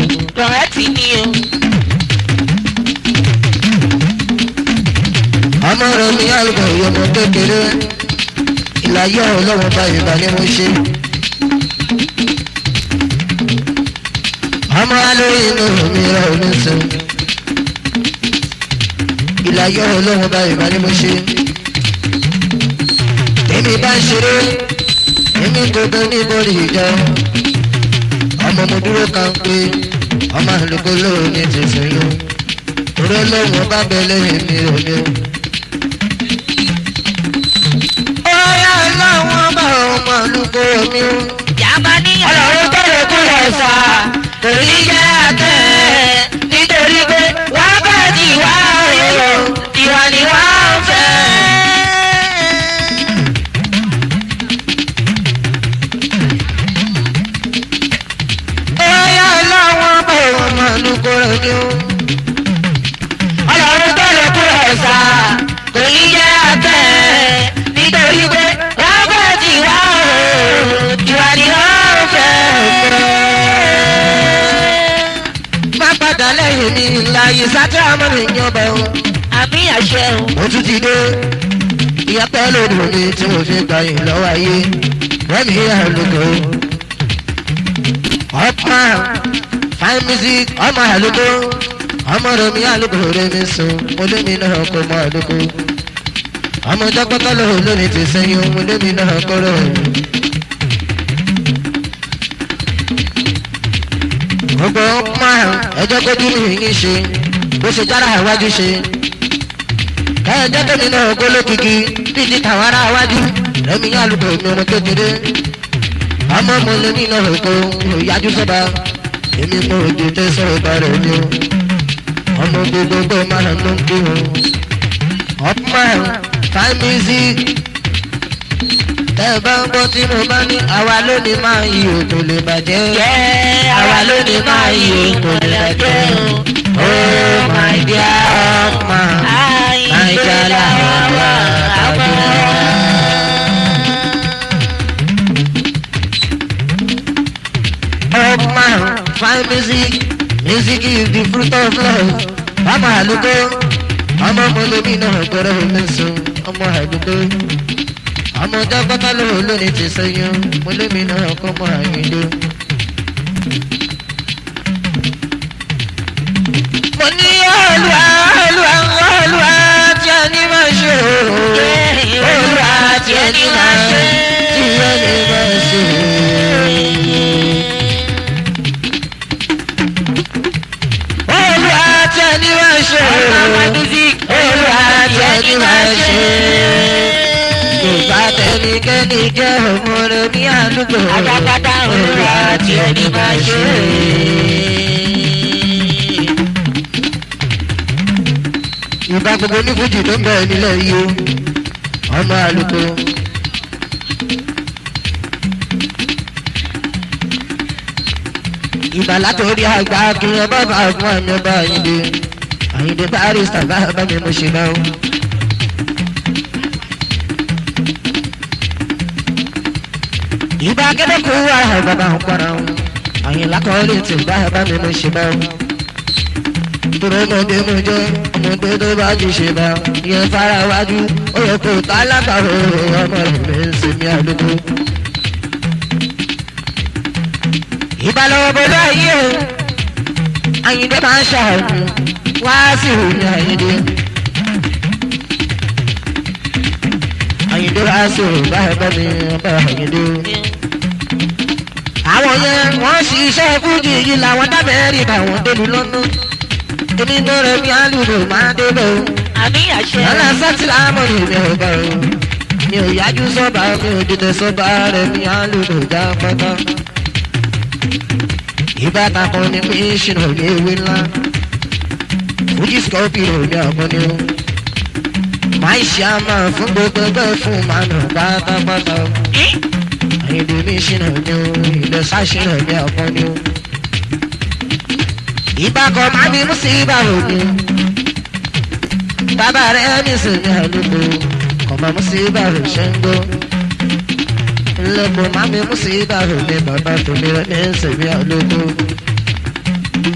kọ̀rẹ́tì ni o. ọmọ rẹ̀ mi àlùkò ìyọmọ kékeré ìlàyé ọlọ́run bá ìbá ni mo ṣe. ọmọ alórí inú mi rẹ̀ ò ní sùn. ìlàyé ọlọ́run bá ìbá ni mo ṣe. èmi bá ń ṣeré èmi gbogbo ní bọ́ọ̀lì ìjọ. ọmọ mo dúró kan pé ọmọ àlùkò lóò ní ti sùn yó. orí ọlọ́run bá bẹ lẹ́yìn mi ò ní. Ọ̀yá láwọn bá ọmọ àlùkò mi. Yàbá ní Ọlọ́run tó lè kúrò sá. torí jẹ́ àtẹ̀ nítorí pé wákàtí wá èrò ìwà ni wá ń fẹ́. Ọ̀yá láwọn bá ọmọ àlùkò mi. Ọlọ́run tó lè kúrò sá torí jẹ́ àtẹ̀ nítorí pé wákàtí wá èrò ìwà ni wá ń fẹ́. Má padà lẹ́yìn mi láyé sátẹ́ àmọ́ mi yan bẹ̀ o. Àmì àṣẹ o. Mo tún ti dé. Ìyàtọ̀ lòdì mi tí mo fi gbà yín lọ́wọ́ ayé. Rẹ́mi àlùkò. Ọ̀pá fine music ọmọ àlùkò. Ọmọ rẹ̀ mi àlùkò rẹ̀ mi sùn. Mo lé mi náà kó mọ àlùkò. Ọmọ jọ́gbọ́tọ́ lòun lónìí ti sẹ́yìn. Mo lé mi náà kóró. gbogbo máa ẹjọ́ kó dúró yín ṣe bó ṣe jára iwájú ṣe. ẹjọ́ tẹ̀mí náà kó lókìkí bíi ti tàwọn ará iwájú lẹ́mi yá lùkọ̀ èmi ọmọ kékeré. ọmọ mo lè ní náà kó ìyájú sọ́ba èmi mo òjò tẹ́ sọ̀rọ̀ bá rẹ̀ ni o. ọmọ gbogbo gbọ́ máa ń ló ń kí o. ọ̀pọ̀ fine music tẹ́ ẹ bá ń gbọ́ tí mo bá ní àwa lónìí máa yí òkò lè bàjẹ́. Jẹ́ àwa lónìí máa yí òkò lè bàjẹ́ o. Oh my dear ọmọ Naija làwọn wà àgbẹ̀. Ọmọ fine music music is the fruit of love. Ọmọ àlùkò ọmọ mọ̀lẹ́bí náà gbọ́dọ̀ mi sùn ọmọ àlùkò ọmọ jágbọ́tà ló lónìí ti sẹ́yìn mọ̀lẹ́bí náà kọ́ mọ́ àyíndó. mo ní olùwà olùwà olùwà tí a ní máa ṣe o. olùwà tí a ní máa ṣe tí a ní máa ṣe o. olùwà tí a ní máa ṣe o. olùwà tí a ní máa ṣe o. yorùbá tẹnikẹ́ni jẹ́ ọmọ rẹ̀ ní àdúgbò. Àgbàgbàdà olùwà tí a ní máa ṣe o. ìbá gbogbo onífújì tó ń bẹ̀rẹ̀ nílẹ̀ yìí o ọmọ àlùkò. ìbá látòrí àgbà kí ẹ bá bá fún àmì ọba àyìndé àyìndé barista bá bá mi mo ṣe náà. ìbá kẹ́lẹ́kù wà bàbá ń para wọn àyìnlá kọ́lé tí bá bá mi mo ṣe náà tòrò ọmọdé mo jẹ ọmọdé tó bá jù ṣe bá yẹn fara wájú ó yẹ kó tá lábàárò ọmọ rẹ mi ń sinmi àlùkò. ìbálòwò bọ́lá ayé o àyìndé máa ń ṣàánú wá sí òní àyìndé. àyìndé wá sí òní báyìí bá mi bá àyìndé. àwọn yẹn wọ́n ṣiṣẹ́ fújì yìí làwọn dábẹ́rì káwọn délu lọ́nà èmi bẹ̀rẹ̀ bí alùpùpù máa débẹ̀ o. Àmì àṣẹ o. Lọ́la sẹ́tìlá mọ̀ ní mi ò bá o. Mi ò yájú sọ́ba mi ò dìde sọ́ba rẹ̀ mi alùpùpù já pátá. Ìbátan kan ní pé ṣìnà ní ewé ńlá. Fújì scorpio ní àkọ́ni o. Máa ṣe àmà fún gbogbo ẹgbẹ́ fún màánù pátápátá o. Àyìnbó mi ṣìnà ní o, ìlọsà ṣìnà ní àkọ́ni o ìbákan máa bí mùsíbà òní. bàbá rẹ̀ ní sinmi àlùkò kọ̀mọ mùsíbà rẹ̀ ṣe ń gbó. lẹ́kọ̀ọ́ máa bí mùsíbà òní bàbá tòmí rẹ̀ ní sinmi àlùkò.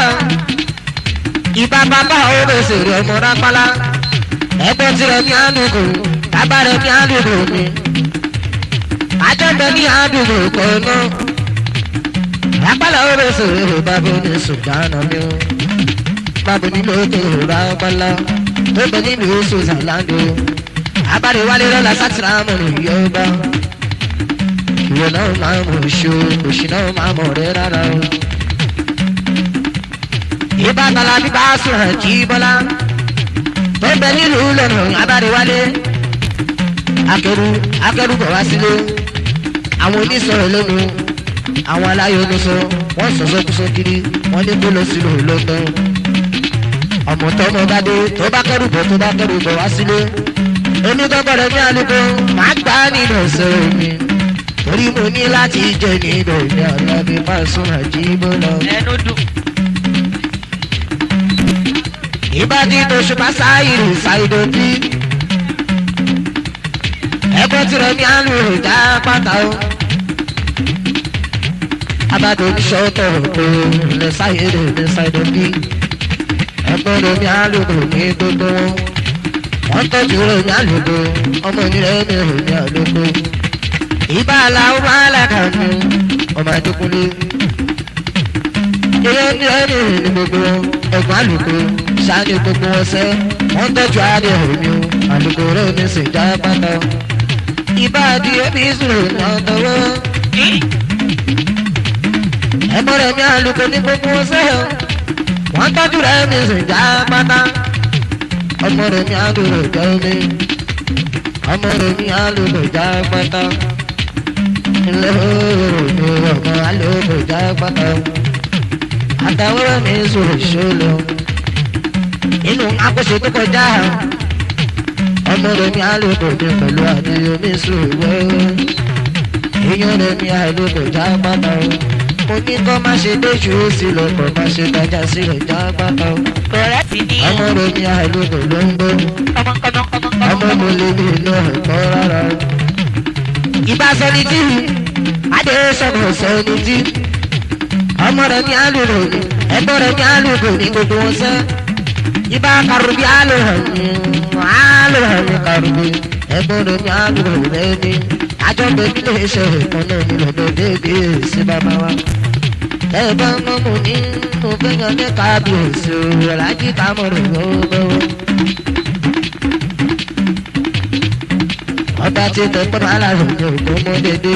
ìbá bàbá òwe sèrè ọmọ rápálá ẹgbẹ́ tirẹ̀ ní àdúgbò bàbá rẹ̀ ní àdúgbò mi àjọpẹ́ ní àdúgbò kọ́nà rápálá òwe sèrè bàbá ní sùdánà mi o bàbá nínú ètò rápálá tó bẹ nínú oṣù zàlándò abáre wálé lọ́la sátìrà mọ̀nà yọba ìwọ náà máa mọ̀ ṣó òṣì náà máa mọ̀ rẹ rárá o ìbátan la bí bá sọ̀rọ̀ jí bọ́lá tó bẹ nílùú lọ́nà abáríwálé akẹ́rù akẹ́rù bọ̀ wá sílé àwọn onísọ̀rọ̀ lẹ́nu àwọn aláyọ̀ oníṣọ wọ́n sọ̀sọ́ kúsọ́ kiri wọ́n ní kó lọ sílùú lọ́gbọ́n ọmọ tọmọ bá dé tó bá kẹ́rù bọ̀ tó bá kẹ́rù bọ̀ wá sílé èmi gbọ́gbọ́dọ̀ ní àlùkò máa gbá nínú ọ̀sẹ̀ mi torí mo ní láti jẹ nínú ìní ọ̀làbí máa sún àjíbó lọ. ẹnu dùn. ìbàdí tó ṣùpá sáyìrì ṣàìdò bí. ẹgbẹ́ tirẹ̀ ní àlù ìjà pátá o. abàdó oníṣọ́tọ̀ tó lè sáyìrì ní ṣàìdò bí. ẹgbẹ́ rẹ̀ ní àlù kò ní gbogbo wọn. wọ́n tọ́jú rẹ̀ ní àlùkò ọmọ ìrẹ́ mi rẹ̀ ní àlùkò. ìbá aláwọ̀ máa làkà ní ọmọ àdókòlé. ìrẹ́ ní ẹni ní gbogbo ẹ̀gbọ́n àlùkò sáré gbogbo ọsẹ wọn tọjú àárẹ òní o àlùkòrò ní sèjà pátá ìbáàdì ẹbí sùrù náà tọwọ ẹgbọn rẹ ní àlùkò ní gbogbo ọsẹ wọn tọjú rẹ ní sèjà pátá ọmọ rẹ ní àlùkò jẹ omi ọmọ rẹ ní àlùkò já pátá ilé òòrùn ní ọmọ àlùkò já pátá àtàwọn mi sùrù ṣọlọ inú akóso tó kọjá ọmọ rẹ ní alóbòde pẹ̀lú àdéhùn mi sùn wẹ́wẹ́ èèyàn rẹ ní alóbòjá pátá o mo ní kọ́ má ṣe déṣù ó sì lọ́pọ̀ má ṣe dájà sí rẹ̀ já pátá o ọ̀rẹ́ ti ní ọmọ rẹ ní alóbò ló ń gbó ọmọ kọ́mọ kọ́mọ ọmọ kọ́mọ. mo lè ní inú ẹ̀kọ́ rárá o. ìbá sọni tí adé sọ̀rọ̀ sọni tí ọmọ rẹ ní alóbò ní ẹgbọ́n rẹ ní alóbò ní gbogbo wọn sẹ́ ibà karubi alohani alohani karubi ẹgbọdọ ní alohani lẹni àjọpẹ nílé iṣẹ ìkànnì mi lọdọ débi èsì bàbá wa ẹbá mọmọ ní mo fẹyàn ní kábíyèsí o lájí kámọrò lọwọ. ọba tí tẹpẹ́ máa lára òjò tó mú dédé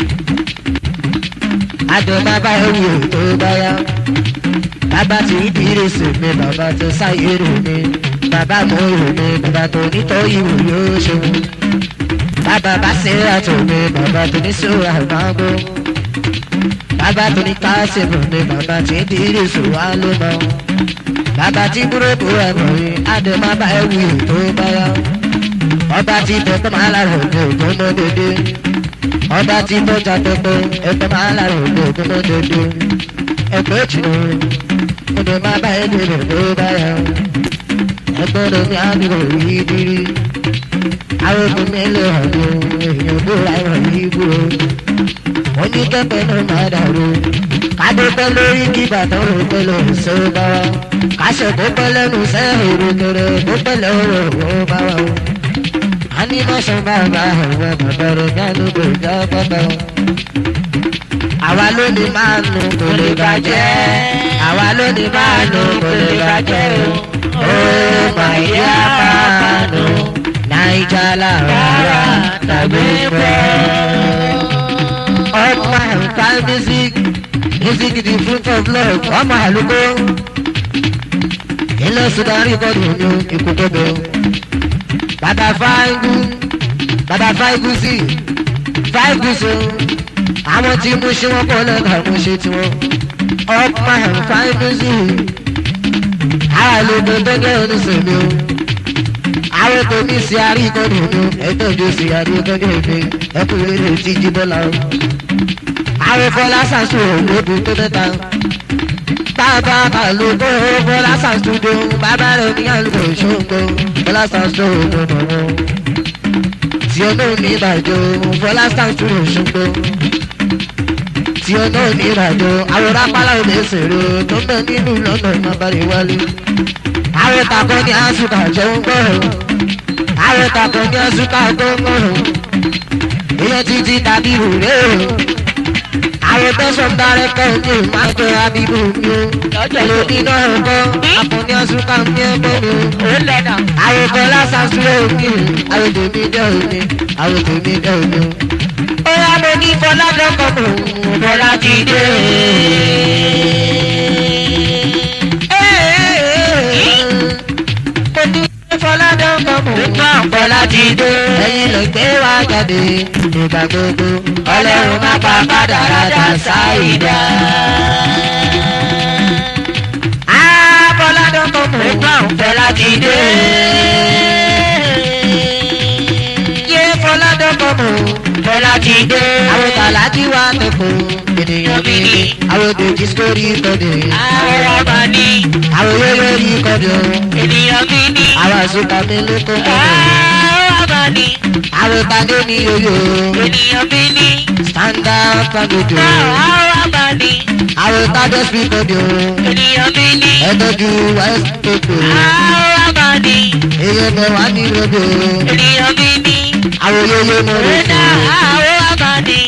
àjọ bàbá ẹ̀wù tó bá yá bàbá tí ìdírísì mi bàbá tó sáyérò mi bàbá mo rò mi bàbá tó nítorí ìwò yóò ṣe wù bàbá bá ṣe àtò mi bàbá tó ní sọ àgbáńgó bàbá tó ní káṣíìmù mi bàbá tí ìdírísì wà ló mọ bàbá tí búrẹ́bù ẹ̀mọ̀ yìí adé má bá ẹ̀wù tó bá yá ọba tí tẹ̀tọ́ máa lára òde ògùn mọ́ dédé ọba tí tọ́jà tẹ́tọ́ ẹ̀tọ́ máa lára òde ògùn mọ́ dédé ẹgbẹ́ jù mo lè má bá ẹni rẹ̀ ló bá yà ó ẹgbẹ́ rẹ̀ ní àdúgbò yìí dírí àwọn obìnrin lè hàn ní èèyàn bó ra ìwọ̀n yìí búrò wọ́n ní kẹ́kẹ́ náà máa dàrú kádé pẹ́ lórí kí bàtà rò pẹ́ lọ ṣe ó bá wa káṣẹ̀ tó pẹ́ lẹ́nu sẹ́ èrò kẹrẹ tó pẹ́ lọ́rọ̀ ó bá wa o a ní mọ̀ṣẹ́ bàbá àwọn bàbá rẹ̀ ní àdúgbò ìjà bàbá o àwa ló ní máa nù kò lè bàjẹ́ àwa ló ní máa nù kò lè bàjẹ́ o ó máa yá máa nù naija làrá tàbí pẹ́. ọmọ ẹ̀ka music music the fruit of love ọmọ àlùkò ilé sudari kọ́dù ní ikú gbogbo bàtà fáìgù bàtà fáìgù sí fáìgù sí àwọn tí mo ṣe wọn kọ́ lẹ́ka mo ṣe tiwọn ọ̀pá ẹ̀fáì music àwọn àlejò gbẹ́gẹ́ oníṣèlú àwọn tó ní sí àríkọ́dù ní ẹ̀tọ́jú sí àríkọ́dù mi ẹkùnrin rẹ̀ ti jí bọ́lá o àwọn fọlá sàṣù ògbóbi tó mẹ́ta bàbá àlùkò fọlá sàṣù dé bàbá rẹ̀ ní àlùkò ṣòǹgbò fọlá sàṣù ògbóbi tí ó ní ìbàjọ́ fọlá sàṣù òṣùgbò tí ó náà ní ìrìnàjò àwòrán apálá ò lè ṣèrò tó ń bẹ nínú lọ́nà ìmọ̀bàrẹ̀ wálé. àwọn ìtàkùn ní àṣùkà jẹ́ ń gbọ́rọ̀ àwọn ìtàkùn ní àṣùkà tó ń gbọ́rọ̀ èèyàn títí tàbí ìrùlé o. àwọn tẹ̀sán dárẹ́kọ̀ ní ìmáàgbé abibu mi o. èlò nínú ẹ̀kọ́ àkùnní àṣùkà ní ẹgbẹ́ mi o. ó lẹ́nà. àwọn ìkọ́ lásán sílẹ̀ òkè àwọn tèmi dẹ́ òní àwọn tèmi dẹ́ òní o. ó yá mo ní fọlá dọ́kọ̀ mọ̀ bọ́lá ti dé. mo ní fọlá dọ́kọ̀ mọ̀ nígbà bọ́lá ti dé. ẹ̀yin ló gbé wá jáde nígbà gbogbo ọlọ́run má pa kádàrádà sáìdá. á fọlá dọ́kọ̀ mọ̀ nígbà bọ́lá ti dé. yé fọlá dọ́kọ̀ mọ̀ bọ́lá ti dé. àwọn tàlájí wa tẹ̀kọ̀ ènìyàn mi ni àwọn dèjì sórí ìkọ̀dé àwọn ọmọ ní àwọn yóyó rí ìkọ̀dé ènìyàn mi ní. àwọn àṣùkà mi ló kó kọ̀dé àwọn ọmọ ní àwọn ìpàdé ní yóyó ènìyàn mi ní. stand up fagodo àwọn ọmọ ní àwọn ìpàdé spíkọ̀dé ènìyàn mi ní. ẹ̀dọ́jú west koko àwọn ọmọ ní èyí mẹ́wàá ní rodo ènìyàn mi ní. àwọn yóyó mọ̀ Rẹ́dà rodo. àwọn ọmọ ní.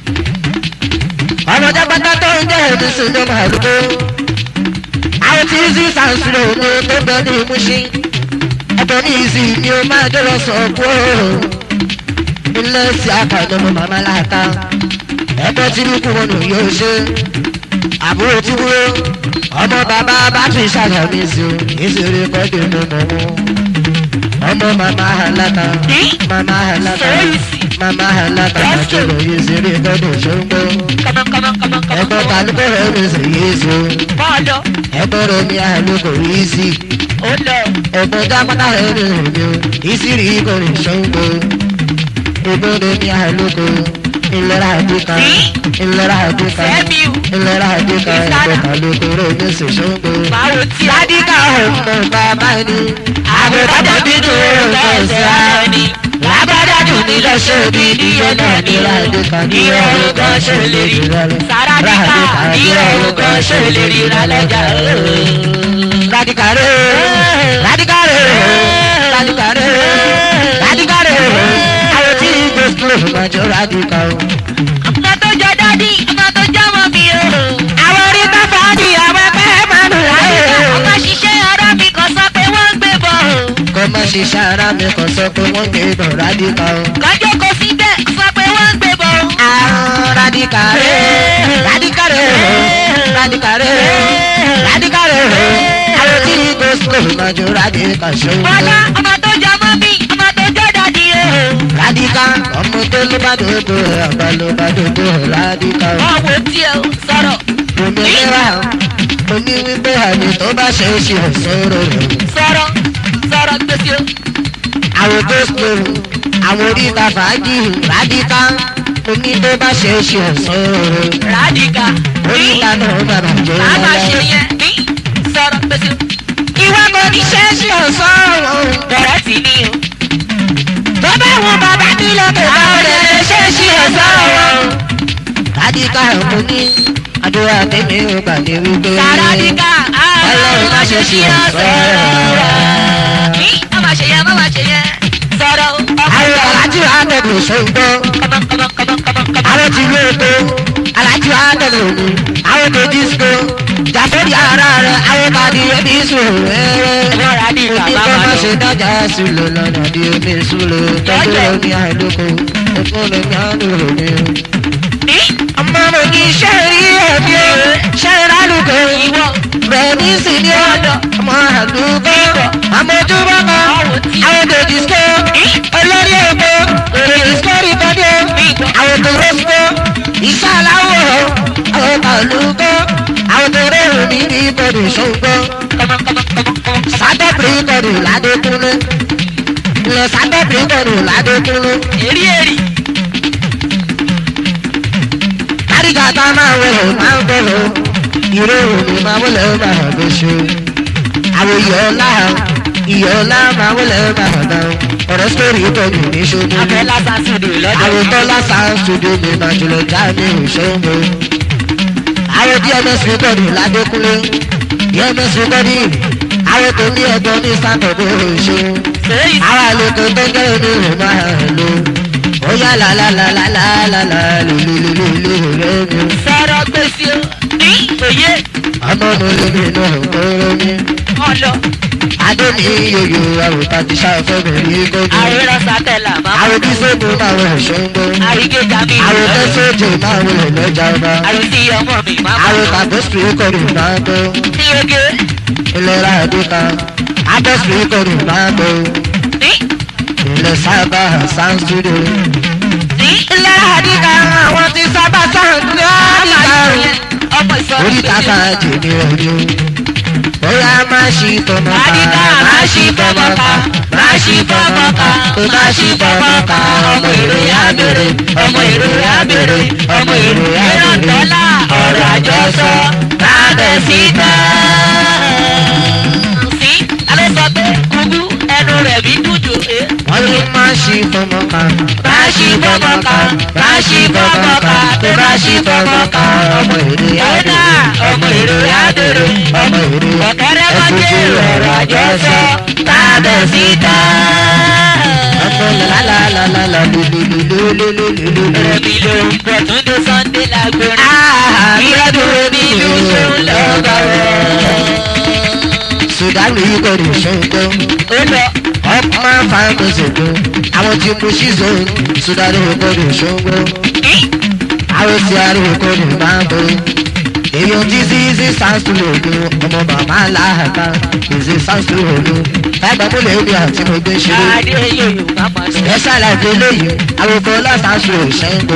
ọmọ jápátá tó ń jẹ́ èdè sínú màlúkó àwọn tí ìsì sàǹsìrò ní tó bẹ ní ìmúṣí ẹ̀bẹ̀ ní ìsì ni ó máa dọ́rọ̀ sọ kú ilé sí àkàndé mo màmá láta ẹ̀bẹ̀ tí ní kúrò nù yóò ṣe àbúrò tí wúrò ọmọ bàbá bá tún ṣàyàmì sí o ìṣeré kọ́dé mo mọ̀ wọ́n ọmọ màmá àláta màmá àláta màmá àláta àjọyọ̀ ìṣeré kọ́dé ṣóńgbó Come on, come on, come on, come on, ẹgbẹ́ come ta on. ló bẹ̀rẹ̀ mi sì yé so Bọ́ọ̀lù ẹgbẹ́ rẹ̀ mi àlọ́ kò rí sí ó lọ. ẹgbẹ́ dápátá rẹ̀ mi rìn mi o ìsírí kò rìn ṣọ́ngbó ẹgbẹ́ rẹ̀ mi àlọ́ kò ìlera àdúkà ìlera àdúkà Sẹ́miu ìlera àdúkà ẹgbẹ́ ta ló kò rẹ̀ mi sì ṣọ́ngbó. máa wo tí a dí ládìkà ọ̀pọ̀ bàbá ni àgbẹ̀bàdàn bí tó rẹ̀ ẹsẹ̀ ara ni. Lágbádájú ní lọ́sẹ̀ bí díẹ̀ náà ní ládìkà ní ọ̀rọ̀ kan ṣe lè rí. Sàràdìkà ní ọ̀rọ̀ kan ṣe lè rí lálẹ́jà. Radical radical radical radical àwọn tí ìgbé school máa jọ radical. Ọmọ tó jọ dádì, ọmọ tó jọ mọ́ mi o. àwọn orí bá fàájì àwọn ẹgbẹ́ máa ń láyé. Ọmọ ṣiṣẹ́ ara mi kan sọ pé wọ́n ń gbé bọ̀ o. kọ́ máa ṣe ṣàrà mi kan sọ pé wọ́n gbé bọ̀ radical. Lọ́jọ́ kò sí bẹ́ẹ̀ sọ pé wọ́n ń gbé bọ̀ o. àwọn radical radical radical radical àwọn tí ìgbé school máa jọ radical ṣòwò. Bọ́lá ọmọ tó jọ mọ́ mi, ọmọ tó jọ dádì o. radical ọmọ tó ló bá dòdò àgbà ló bá dòdò radical. Wọ́n wo tí o sọ̀rọ̀. òmìnira mo ní wípé àmì tó bá ṣe é ṣe òṣòro rẹ̀. Sọ̀rọ̀ sọ̀rọ̀ gbèsè o. àwọn tó sọ̀rọ̀ àwọn oríta fàájì rádíkà mo ní tó bá ṣe é ṣe òṣòro rẹ̀. Rádìkà oríta náà bàbà jẹ́ Màá máa ṣe lọ́wọ́. yẹn ní sọ̀rọ̀ gbèsè o. ìwà kò ní ṣe é ṣe òṣòro. Bẹ̀rẹ̀ sí ní o. tó bá wọn bàbá nílò tó bá wọn lè ṣe é ṣe òṣòro. rádíkà mo ní àdúrà tèmi ò gbà ní wípé. Sàràdìkà Ọlọ́run má ṣe ṣe ọ̀sán. Ní má máa ṣe yẹn, má máa ṣe yẹn. Sọ̀rọ̀ o. àwọn alájú àtẹ̀gùn ṣòǹgbọ́. Kọ́mọ kọ́mọ kọ́mọ kọ́mọ kọ́mọ. àwọn ti lé epo alájú àtẹ̀gùn òní àwọn tó disco jàfẹ́rì ara rẹ̀ àwọn tàbí ẹbí sùn rẹ̀. Ẹ̀fọ́ Rádìkà òní bá kọ́ máa máa lọ. ṣe dájà sílò lọ́nà bí omi súlò tọ́jú omi àìlóko ẹ̀fọ́ lómi àlùkò mi. Ní ọmọ mo ní iṣẹ́ rí ẹ̀mí o ṣe ìrálùkọ ìwọ. rẹ̀mí sì ní ọ̀dọ̀ ọmọ àdúgbò àmójúbọ̀ kan àwọn tó disco olórí epo tó disco rí kọ́dé àwọn tó rọ́síkó iṣẹ́ aláwọ̀ àwọn tàlùkọ́ àwọn tó rẹ́rùn ní ní ibodè ṣòǹgbọ́ Kọ́mọ kọ́mọ kọ́mọ kọ́mọ. sátẹ́pìrì kọ́dù ládékúnlé ilẹ̀ sátẹ́pìrì kọ́dù ládékúnlé Èrí èrí. kárígà tá máa wẹ̀rẹ̀ máa ń bẹ̀rẹ̀ ìró òní máa wọlé máa hàn bó ṣe àwọn ìyọ̀ọ́lá ìyọ̀ọ́lá máa wọlé máa hàn náà ọ̀rọ̀ sórí ìtọ́jú ní ṣojú Abẹ́ lásán sùdù lọ́dọ̀. àwọn tọ́lá sáà ń ṣojú mi máa jùlọ já mi ò ṣe ń bọ̀. àwọn dms rìkọ́dì ládékúnlé dms rìkọ́dì àwọn tó ní ẹ̀gbọ́n ní sátọ̀dé oṣù sèyí àwọn àlejò tó ń jẹ́ omi rẹ̀ máa lò ó yá làlàlàlàlàlà lòlòlòlò rẹ̀ mi sọ̀rọ̀ gbèsè o ní òye ọmọ mi lómi náà kóró mi ọlọ adé mi yòyò àwòtá ti ṣàfẹ́ mi rí kójú àríran sátẹ̀là máa àwọn tí sóògùn máa wọ̀ ṣóńgbó àrígéjà mi àwọn tó sóòjì máa wọ̀ lọ́jà ọba àrísí ọmọ mi máa àwọn tàbí rìkọ́dì máa tó ní oge ìlera àdúgbò adẹ́sì rìkọ́dì máa tó ní ilẹ̀ sábà sound studio. ní ilé àdìgá àwọn ti sábà sound ní àdìgá ọmọ ìsọ̀rọ̀ orí kàkà jèmi ọdún bóyá má ṣì tọmọ ká àdìgá má ṣì fọmọ ká má ṣì fọmọ ká tó má ṣì fọmọ ká ọmọ èrò yá bèrè ọmọ èrò yá bèrè ọmọ èrò yá dọ́là ọ̀rọ̀ àjọsọ lábẹ́ síta. sí alẹ́ sọ pé kúkú ẹnu rẹ̀ bí dùjò é. wọ́n ní má ṣì tọmọ ká má ṣì fọmọ ká má ṣì fọmọ ká tó má ṣì fọmọ ká ọmọ èrò yá bèrè ọmọ èrò yá bèrè ọmọ èrè ọ̀kẹ́rẹ́ mọ́jẹ́ ọ̀rọ̀ àjọsọ lábẹ́ síta. ọmọ làlàlàlàlà lululululululu. Rẹ̀mí ló ń bọ̀ tún dé Sunday lágbórin. Ìrẹ́dùn rẹ̀mí ló ń ṣeun lọ́gà rẹ̀. sùdánù yìí kò rí ṣóńgbó. Ó lọ. ọmọ fáwọn ṣètò àwọn tí mo ṣí zone sùdánù yìí kò rí ṣóńgbó. àwọn tí a rí kò rí máa bọ̀. èèyàn tí zizi sounds to lòdù ọmọ bàbá làhàkà zizi sounds to lòdù. ẹgbẹ́ mo lè rí àti mo gbé ṣeré. Adé yòyò má máa sọ. ẹ ṣàlàyé eléyìí àwòkọ́ lọ́sàásù ṣẹ́ńgbó.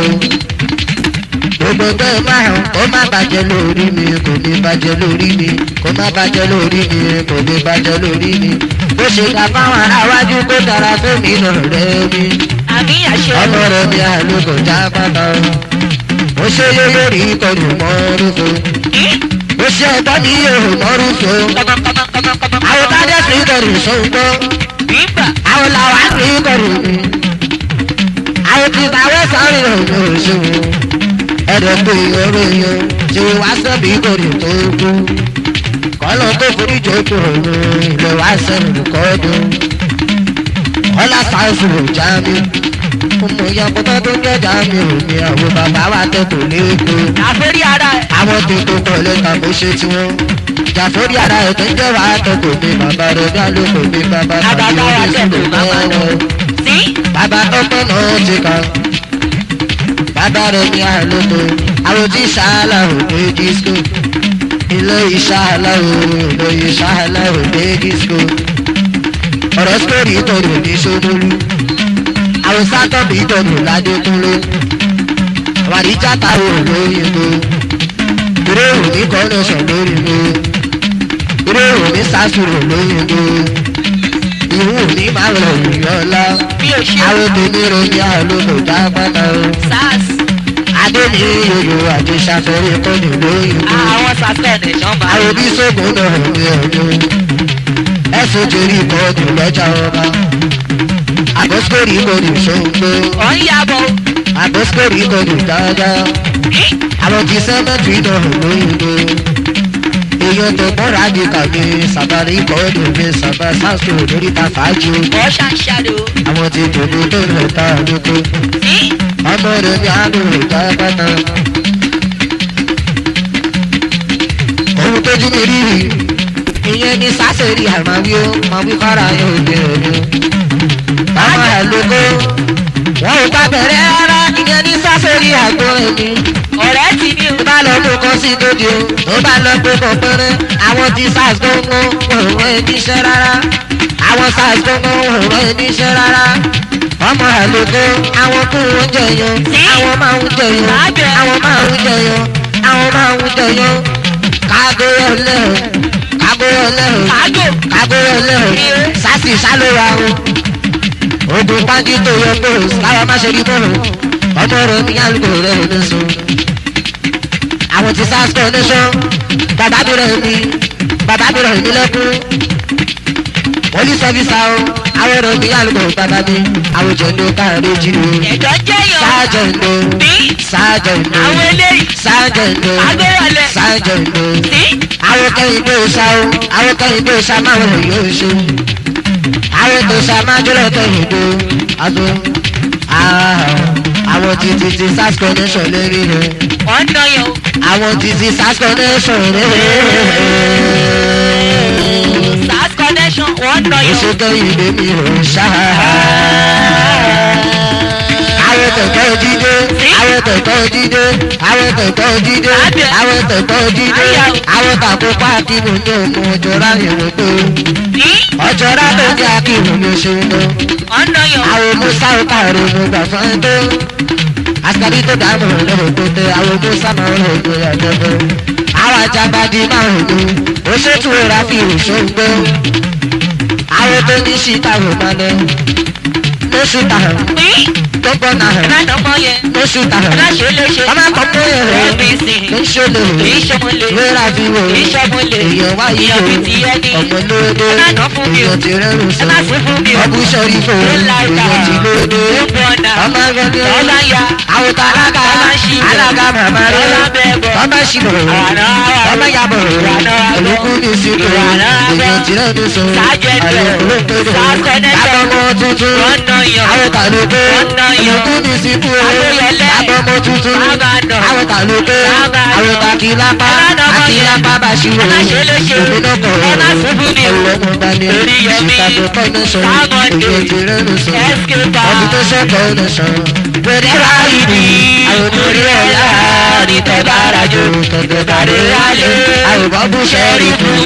gbogbo tó máa hàn kó má bàjẹ́ lórí mi kò ní bàjẹ́ lórí mi kó má bàjẹ́ lórí mi kò ní bàjẹ́ lórí mi. bó ṣe dá fáwọn aráwájú kó dára fún mi lọ rẹ mi. Àmì àṣẹ. ọmọ rẹ mi àlùkò já pátá. mo ṣe yé lórí ìkọlù mọ́rúfo. mo ṣe ẹgbẹ́ mi yóò mọ́rúfo. àwọn tájẹ́ sí ìkọlù ṣòǹgbọ́ Bímbà. àwọn làwọn á rí kọrù mi. àwọn tí táwọn sáré ọ̀nà òṣèlú. ẹ̀rọ pé ọ̀rọ̀ èèyàn tí wàá sẹ́bi kọrù tó kú. kọ́lọ́ tó forí jòjò òun ilé wa sẹ́nu kọ́dún. ọlá sáfù ò já mi. ọmọ ìyá pátá tó ń jẹ́jà mi ò ní àwọn bàbá wa tẹ̀tò lẹ́kọ̀ọ́. Àfẹ́rí ara ẹ̀. àwọn tó tó kọ̀ lẹ́ka bó ṣe tiwọn. jàfórí ara ẹ̀ tó ń jẹ́ wàá tẹ̀tò mi bàbá rẹ̀ dá lóko mi bàbá tàbí Àgbàdo ara orí tẹ̀tò sùn bàbá náà. lọ́wọ́ Sí. bàbá tọ́pẹ́ náà ti kàn. bàbá rẹ̀ ní àlóko àwọn tí sàálà ò dé disco. ilé ìsàálà ò ilé ìsàálà ò dé disco. ọ̀rọ̀ sítórì ìtọ́jú ní sómólú. àwọn sátọ́bì ìtọ́jú ládékúnlé. àwọn àdìjà táwọn olóyìnbó. eré òní kọ́nẹ́sàn lórí mi. eré òní sásùrò lóyìnbó. ìwú ní bàrọ̀ ìyọ́lá Bí o ṣe. àwọn obìnrin ròyìn àlòkò dápátá o SARS. adé ní yòyò àti ṣàfẹ́rẹ́ kọ́ni lóyún o Àwọn sàfẹ́ẹ̀nì ṣọ́nba. àwọn oníṣègùn náà ní ọdún ẹ̀sùn torí kọ́ọ̀dù lọ́jà ọba àbọ̀síkòrì kọ́ọ̀dù ṣòǹgbó Ọ̀ ń yàbọ̀. àbọ̀síkòrì kọ́ọ̀dù dáadáa àwọn ti sẹ́mẹ́tì náà lóyún o èèyàn tó bọ́ra di kàmí sàbàrí kọ́ọ̀dù mi sàbà sáàsì lórí ta fàájì o Ọ̀ ṣàṣàrò. àwọn ti tòlú tó rẹ̀ ta lóko Sí. ọmọ rẹ̀ ní àdùn ìjà pátá. ohun tójú mi rí rí ìyẹn ní sásẹ̀rì àmàwí ó máa wí kára yóò gbé ọdún. bàbá ẹ̀ lóko wọn ò bá bẹ̀rẹ̀ rárá ìyẹn ní sásẹ̀rì àgbo ẹ̀mí. Ọ̀rẹ́ ti ní o. tó bá lọ mú kan sí lóde o tó bá lọ gbé kan pẹ́rẹ́ àwọn tí sars gbọ́ngàn òun ẹ̀ níṣẹ́ rárá àwọn sars gbọ́ngàn òun ẹ̀ níṣẹ́ rárá ọmọ àlùkò àwọn kú wọn jẹyàn àwọn máa ń jẹyàn àwọn máa ń jẹyàn àwọn máa ń jẹyàn kágó ọlẹ́hìn kágó ọlẹ́hìn Kágò. kágó ọlẹ́hìn sásì sálóra o ogun pàǹtí tó yẹ kó káwa má ṣe rí bọ́ọ̀lù ọmọ rẹ ní àlùkò rẹ ò ní sùn àwọn ti sars coordination bàbá mi rẹ̀ mí bàbá mi rẹ̀ mí lẹ́kún police officer o àwọn òbí àlùkò bàbá mi àwọn jẹ̀ndó káàdé jìnnà ẹ̀jọ̀ jẹ́yàn sájẹ̀ndó ní sájẹ̀ndó àwọn eléyìí sájẹ̀ndó agbérànlẹ̀ sájẹ̀ndó ní àwọn kẹ́hìndé ọ̀sà o àwọn kẹ́hìndé ọ̀sà máa wọ̀ yóò ṣe àwọn ètò ọ̀sà máa jọlọ kẹ́hìndé àtò àwọn títí ti sars connection lérí rẹ̀ wọ́n ń dán yàn o. àwọn títí sars connection lérí rẹ̀ sars connection wọ́n ń dán yàn o. oṣù kẹ́hìndé mi ò ṣá. àwọn tẹ̀tẹ̀ jíde àwọn tẹ̀tẹ̀ jíde àwọn tẹ̀tẹ̀ jíde àwọn tẹ̀tẹ̀ jíde àwọn tàkó páàkì mú ní òkun ọjọ́ ráyè wò tó ní ọjọ́ ráyè ní akíwò ní oṣù tó wọ́n ń dán yàn o. àwọn musa káàró mo gbà fún ẹ tó àtàrí tó dààmú lọ́wọ́ tó tẹ àwọn musa máa ń rògbò yàtọ̀ tó àwọn ajábádí máa ń rògbò ó ṣètò ìrà fi òṣòǹgbò àwọn tó ní síta rò máa lọ lóṣù tàhàn ní tó gbọ́ náà ẹ má dán mọ́ yẹn. lóṣù ẹ tàhàn má ṣe léṣe. ọmọ àpapọ̀ yẹn rẹ̀ ẹbí sìn. ló ń ṣòlè kì í ṣọmọlé. wéra fi wò kì í ṣọmọlé. èèyàn wáyé èèyàn o fi ti ẹni. ọmọ lóde ẹ má dán fún mi o. èèyàn ti rẹ́rù ẹ sọ má sí fún mi o. ọbú sọrí fún Ó láìka. èèyàn ti lóde Ó bọ̀nà. ọmọ ẹgbẹ́ Ó bá ya. àwòtá alága Ó bá ṣì bọ̀. alága màmá rẹ Ó bá bẹ̀ bọ̀. ọmọ ṣìbọ̀ Àná àbọ̀. ọmọ yàbọ̀ Àná àbọ̀. olùkú ní sípò Àná àbọ̀. èèyàn ti rẹ́rù sọ Sájẹ̀dọ̀. àyè olóńgbèdè Sákọ̀nẹ́tọ̀. àbọ̀mọ tuntun Wọ́n ń dán yàn o. àwòtá lóde Wọ́n ń dán yàn o. olùkú ní sípò Adéyẹlé. àbọ̀mọ tuntun Sábàdàn. àwòtá lóde Sábàdàn. àwòtá kìlápá Ẹ má dán mọ́ yẹn. àkìlápá bàṣírò Ẹ má ṣe léṣe. òmìnira Ẹ má sí fún mi o. ọlọ́mọ dání Orí yẹmí. chicago connection Sámọ̀dé. èyí ti rẹ́nu sọ Escobar. ọdún tó ṣẹ́kọ̀ connection pẹ̀lú Ráyìí ráyìí ni àwọn orí ọ̀la ní tẹ̀bára jò tẹ̀tẹ̀ bàrẹ̀ rálẹ̀ àwọn bọ́bú sẹ́rí fún.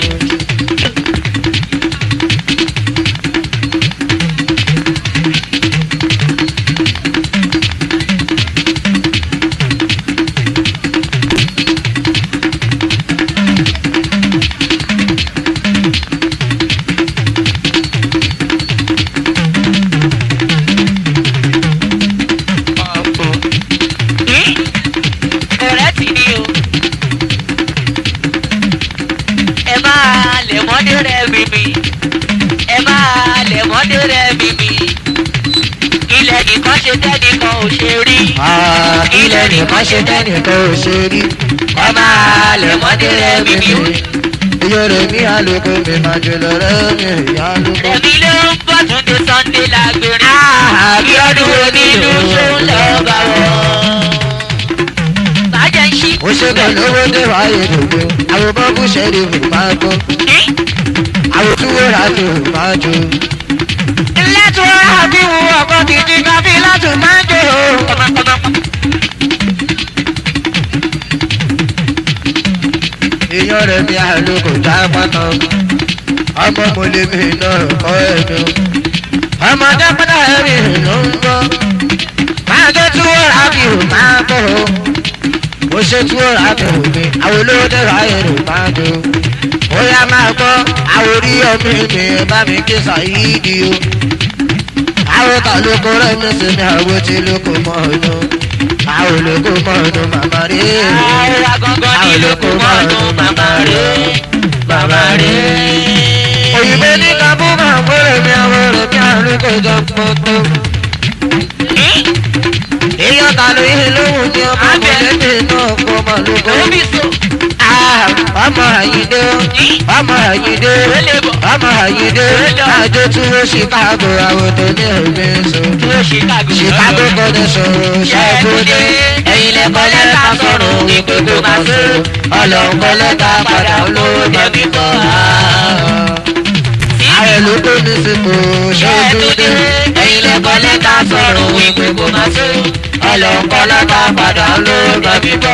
ní ọ̀rẹ́ tì ní o. ẹ máa lẹ̀ mọ́dé rẹ̀ mímí. ẹ máa lẹ̀ mọ́dé rẹ̀ mímí. ilẹ̀ nìkan ṣe tẹ́nìkan ò ṣe rí. ilẹ̀ nìkan ṣe tẹ́nìkan ò ṣe rí ẹ máa lẹ̀ mọ́dé rẹ̀ mímí. iye rẹ̀ mi àlùkò mi máa jẹ lọ́rẹ́ mi ìyá àlùkò. rẹ̀mí ló ń bọ̀ tún dé sunday lágbèrè. àbí ọdún onílù ṣó ń lọ bá wọ̀. bàjẹ́ ń ṣí. ó ṣe kàn lówó dé wáyé dòdò àwọn bọ́bú ṣẹ́rí fún máa gbọ́ ní àwọn túwó rà tó máa jó. ilé tí wọ́n rà bí wù ọkọ̀ kìkì kan bí láti máa ń jò ó. èèyàn rẹ̀ mi àlùkò já pátá ọmọ mo lè mi náà kọ́ ẹ̀mí o. ọmọdé pátá ẹ̀mí ló ń gbọ́ máa tó túwó rà bí o máa bọ̀ o. ó ṣe túwó rà bí o mi àwọn olówó dẹ̀rọ ayé rẹ̀ máa jó. ó yá máa gbọ́ àwọn orí ọmọ mi ẹ bá mi ké sàyídì o. àwọn ta ló kó rẹ̀ mi sí ní àwọn tí ló kó mọ́ ọdún. àwọn olóko mọ́ ọdún màmá rí àwa gangan ní lóko mọ́nú màmá rẹ̀ màmá rẹ̀. òyìnbó ní kábú máa ń gbọ́dọ̀ mi àwọn ọ̀rọ̀ bí àrùn kò jọ pọ̀tọ́. èèyàn ta ló yẹ lóhùn ní ọmọ mọ̀lẹ́bí náà kọ́ ọmọ lóko. Omi so. ọmọ àyíndé ọmọ àyíndé Relebo. ọmọ àyíndé Relebo. àjọ tí wọ́n chicago àwọn tó ní ẹ̀gbẹ́ sọ. Dúró Chicago. chicago kọ́ni sọ̀rọ̀ ṣàgbọ́dé ẹ̀yin lẹ kọ́ lẹ́tà sọ̀rọ̀ wípé kó máa ṣe. ọlọ́run kọ́ lẹ́tà padà olówó jẹ̀bi kọ́. ààrẹ ló tó ní sípò ṣàgbọ́dé ẹ̀yin lẹ kọ́ lẹ́tà sọ̀rọ̀ wípé kó máa ṣe. ọlọ́run kọ́ lẹ́tà padà olówó jẹ̀bi kọ́.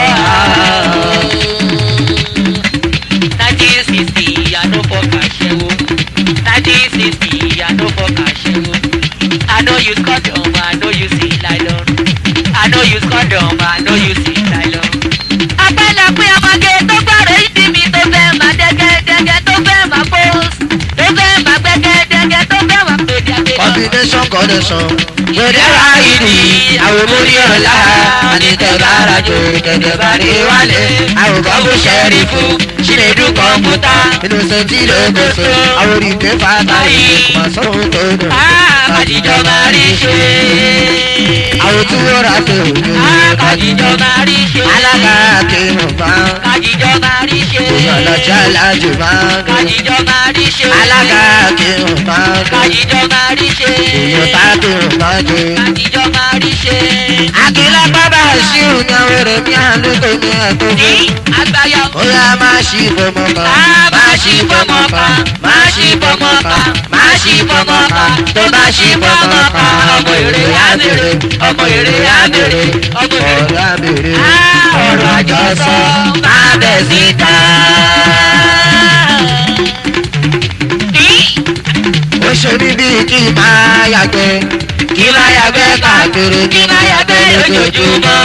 nineteen sixty àná fọkà ṣẹ́wó. nineteen sixty àná fọkà ṣẹ́wó. I know you condom, I know you see nylon. I know you condom, I know you see nylon. Apẹ́lẹ́pẹ́ ọmọge tó gbọ́rọ̀ ìdí mi tó fẹ́ máa dẹ́gẹ́dẹ́gẹ́ tó fẹ́ máa post. Tó fẹ́ máa gbẹ́gẹ́dẹ́gẹ́ tó fẹ́ máa pèdé àpèjọ. combination connection Gbèdé wá ìdí àwọn mórí ọ̀la. Ànitẹ̀bára jò kẹ̀dẹ̀ bá rí wálé. Àwòkọ́ bó ṣẹ́rí fún Ṣínédú kọ̀ǹpútà. inú sẹ́ńtì ló gbèsè àwọn oríkè fata yìí kò máa sọ̀rọ̀ tó dùn. Kájíjọ máa rí ṣe. àwọn tí wọ́n rà pé òjò Kájíjọ máa rí ṣe. alága akéwọ̀n bá Kájíjọ máa rí ṣe. èèyàn lọ́jà alájò máa ń dùn. Kájíjọ máa rí ṣe. alága akéwọ̀n máa ń dùn. Kájíjọ máa rí ṣe. èèyàn tá akéwọ̀n máa ń dùn. Kájíjọ máa rí ṣe. àkìlá bábà sí òun àwọn èrè mi àlùkò mi ẹ̀kọ́ Ní àgbáyọ. ó yá máa ṣí fọmọ kan. Máa ṣí fọmọ kan, máa ṣí fọmọ kan, máa ṣí fọmọ kan, tó bá ṣí fọmọ kan, ọmọ èrè á bèrè, ọmọ èrè á bèrè, ọmọ èrè. ọ̀rọ̀ àbèrè ọ̀rọ̀ àjọsọ máa bẹ̀ síta. ó ṣe mí bíi kí n máa yàgbẹ́ kí máa yàgbẹ́ káàkiri kí máa yàgbẹ́ lójoojúmọ́.